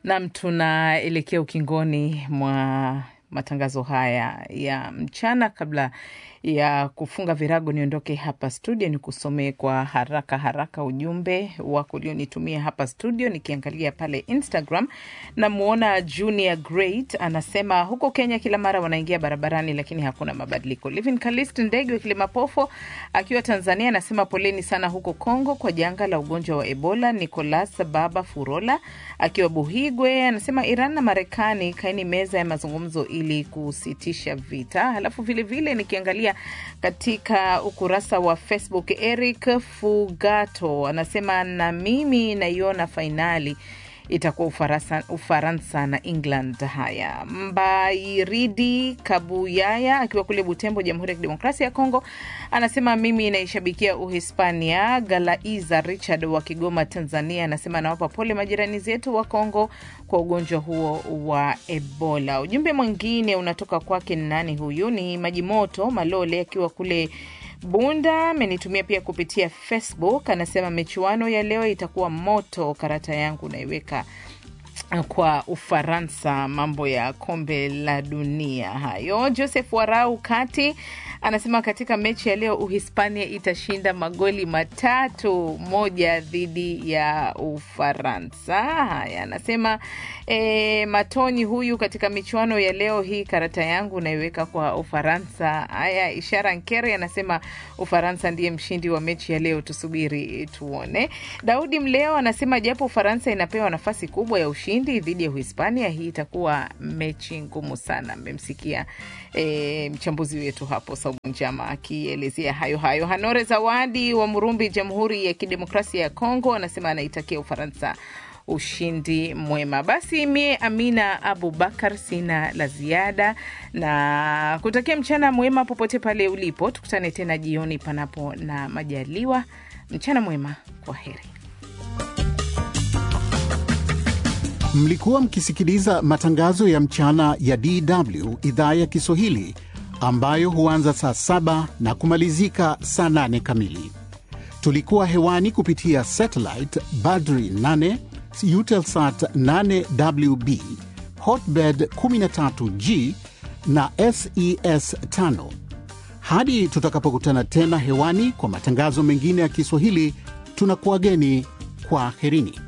Nam, tunaelekea ukingoni mwa matangazo haya ya mchana. Kabla ya kufunga virago, niondoke hapa studio, ni kusomee kwa haraka haraka ujumbe wako ulionitumia hapa studio. Nikiangalia pale Instagram namwona Junior Great anasema huko Kenya kila mara wanaingia barabarani, lakini hakuna mabadiliko. Livin Kalist Ndege wa Kilimapofo akiwa Tanzania anasema poleni sana huko Kongo kwa janga la ugonjwa wa Ebola. Nicolas Baba Furola akiwa Buhigwe anasema Iran na Marekani kaini meza ya mazungumzo ili kusitisha vita. Halafu vilevile nikiangalia katika ukurasa wa Facebook, Eric Fugato anasema na mimi naiona fainali itakuwa Ufaransa, Ufaransa na England. Haya, Mbairidi Kabuyaya akiwa kule Butembo, Jamhuri ya Kidemokrasia ya Kongo, anasema mimi naishabikia Uhispania. Galaiza Richard wa Kigoma, Tanzania, anasema anawapa pole majirani zetu wa Kongo kwa ugonjwa huo wa Ebola. Ujumbe mwingine unatoka kwake, nani huyu? Ni Majimoto Malole akiwa kule Bunda amenitumia pia kupitia Facebook, anasema michuano ya leo itakuwa moto. Karata yangu naiweka kwa Ufaransa, mambo ya kombe la dunia hayo. Joseph Warau Kati anasema katika mechi ya leo Uhispania itashinda magoli matatu moja dhidi ya Ufaransa. Haya, anasema e, Matoni huyu katika michuano ya leo hii, karata yangu naiweka kwa Ufaransa. Haya, Ishara Nkere anasema Ufaransa ndiye mshindi wa mechi ya leo, tusubiri tuone. Daudi Mleo anasema japo Ufaransa inapewa nafasi kubwa ya ushindi dhidi ya Uhispania, hii itakuwa mechi ngumu sana. Mmemsikia e, mchambuzi wetu hapo Saumu Njama akielezea hayo hayo. Hanore Zawadi wa Murumbi, Jamhuri ya Kidemokrasia ya Kongo, anasema anaitakia Ufaransa ushindi mwema. Basi mie Amina Abubakar sina la ziada na kutakia mchana mwema popote pale ulipo. Tukutane tena jioni panapo na majaliwa. Mchana mwema, kwa heri. Mlikuwa mkisikiliza matangazo ya mchana ya DW idhaa ya Kiswahili ambayo huanza saa saba na kumalizika saa nane kamili. Tulikuwa hewani kupitia satellite Badri 8 Eutelsat 8WB Hotbird 13G na SES 5. Hadi tutakapokutana tena hewani kwa matangazo mengine ya Kiswahili, tunakuwageni kwa herini.